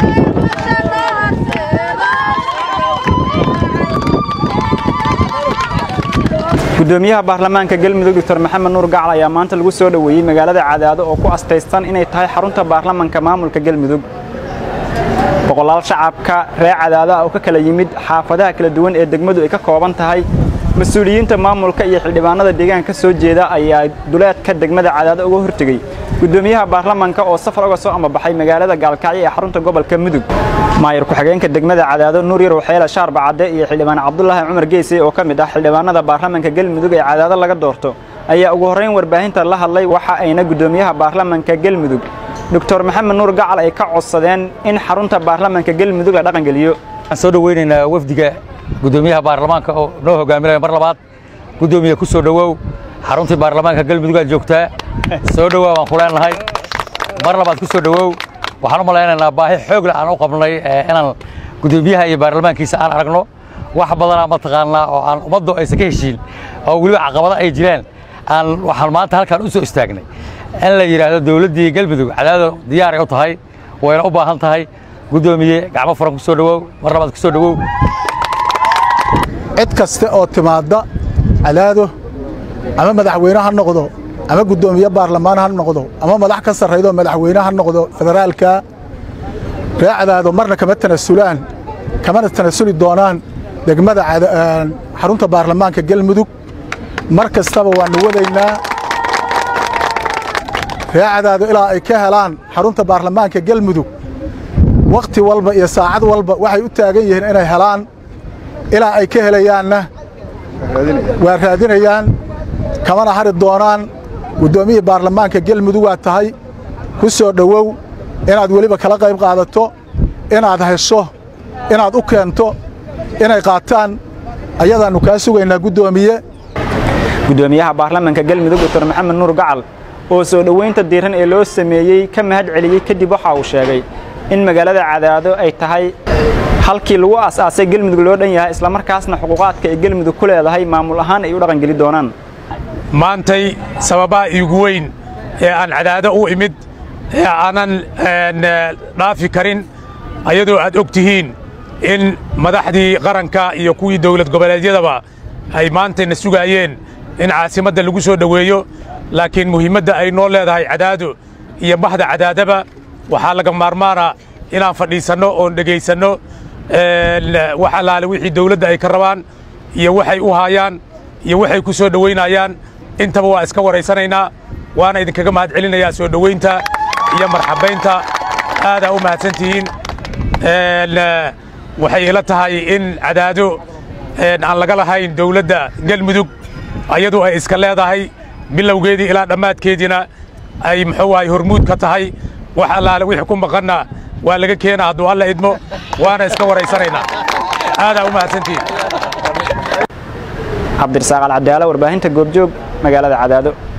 gudoomiyaha baarlamaanka galmudug doctor maxamed nuur gacal ayaa maanta lagu soo dhoweeyey magaalada cadaado oo ku astaysan inay tahay xarunta baarlamanka maamulka galmudug boqolaal shacabka reer cadaado ah oo ka kala yimid xaafadaha kala duwan ee degmadu ay ka kooban tahay mas-uuliyiinta maamulka iyo xildhibaanada deegaanka ka soo jeeda ayaa duleedka degmada cadaado uga hortegey gudoomiyaha baarlamanka oo safar uga soo amabaxay magaalada gaalkacyo ee xarunta gobolka mudug maayir ku-xigeenka degmada cadaado nuur yarow xeela shaarba cadde iyo xildhibaan cabdulaahi cumar geysey oo ka mid ah xildhibaanada baarlamanka galmudug ee cadaado laga doorto ayaa ugu horrayn warbaahinta la hadlay waxa ayna gudoomiyaha baarlamanka galmudug doctor maxamed nuur gacal ay ka codsadeen in xarunta baarlamanka galmudug la dhaqangeliyo waxaan soo dhoweynaynaa wafdiga gudoomiyaha baarlamaanka oo noo hogaaminaya mar labaad gudoomiye ku soo dhowow xaruntii baarlamaanka galmudug aad joogtaa soo dhowaa waan ku leenahay mar labaad ku soo dhowow waxaan u malaynaynaa baahi xoog leh aan u qabnay inaan gudoomiyaha iyo baarlamaankiisa aan aragno wax badanaa mataqaanaa oo aan ummaddu aysan ka heshiin oo weliba caqabado ay jiraan aan waxaan maanta halkaan u soo istaagnay in la yidhaahdo dowladdii galmudug cadaado diyaaray u tahay wayna u baahan tahay gudoomiye gacmo furan ku soo dhowow mar labaad ku soo dhowow cid kaste oo timaadda cadaado ama madaxweyne ha noqdo ama guddoomiye baarlamaan ha noqdo ama madax ka sarraydo madaxweyne ha noqdo federaalka ree cadaado marna kama tanasulaan kamana tanasuli doonaan degmada xarunta baarlamaanka galmudug mar kastaba waannu wadaynaa ree cadaado ilaa ay ka helaan xarunta baarlamaanka galmudug wakhti walba iyo saacad walba waxay u taagan yihiin inay helaan ilaa ay ka helayaanna waa raadinayaan kamana hari doonaan guddoomiyihii baarlamaanka galmudug waa tahay ku soo dhowow inaad weliba kala qayb qaadato inaad hesho inaad u keento inay qaataan ayadaannu kaa sugaynaa guddoomiye gudoomiyaha baarlamanka galmudug doctor maxamed nuur gacal oo soo dhoweynta diiran ee loo sameeyey ka mahad celiyey kadib waxa uu sheegay in magaalada cadaado ay tahay halkii lagu aas-aasay gelmudug loo dhan yahay islamarkaasna xuquuqaadka ay gelmudug ku leedahay maamul ahaan ay u dhaqangeli doonaan maantay sababaha iigu weyn ee aan cadaado u imid ee aanan dhaafi karin ayadoo aad og tihiin in madaxdii qaranka iyo kuwii dawlad goboleedyadaba ay maantayna sugaayeen in caasimadda lagu soo dhoweeyo laakiin muhiimadda ay noo leedahay cadaado iyo bahda cadaadaba waxaa laga maarmaana inaan fadhiisanno oon dhegaysanno wax allaale wixii dawladda ay ka rabaan iyo waxay u haayaan iyo waxay ku soo dhowaynayaan intaba waa iska waraysanaynaa waana idinkaga mahad celinayaa soo dhowaynta iyo marxabaynta aadaa u mahadsantihiin waxay ila tahay in cadaado aan laga lahayn dawladda galmudug ayadu ay iska leedahay bilowgeedii ilaa dhammaadkeediina ay muxuu ahay hormuud ka tahay wax allaale wixii ku maqanna waa laga keenaa hadduu alla idmo waana iska waraysanaynaa aadaa u mahadsantihiin cabdirasaaq alcadaalo warbaahinta goobjoog magaalada cadaado